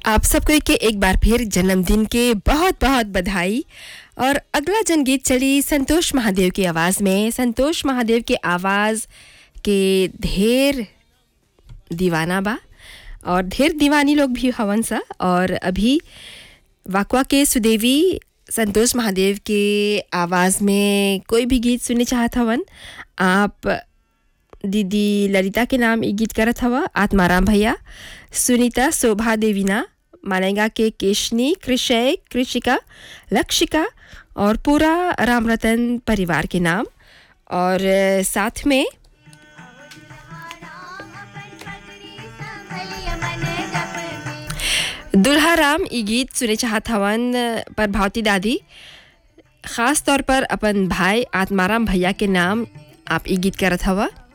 आप सबको के एक बार फिर जन्मदिन के बहुत बहुत बधाई और अगला जनगीत चली संतोष महादेव की आवाज़ में संतोष महादेव के आवाज़ के ढेर दीवाना बा और ढेर दीवानी लोग भी हवन सा और अभी वाकवा के सुदेवी संतोष महादेव के आवाज़ में कोई भी गीत सुनने चाहत हवन आप दीदी ललिता के नाम ई गीत करत हवा आत्माराम भैया सुनीता शोभा देवीना मालेगा के केशनी कृषय कृषिका लक्षिका और पूरा राम रतन परिवार के नाम और अ, साथ में दुल्हा राम ई गीत सुने चाहत हवन पर भावती दादी ख़ास तौर पर अपन भाई आत्माराम भैया के नाम आप ई गीत करत हवा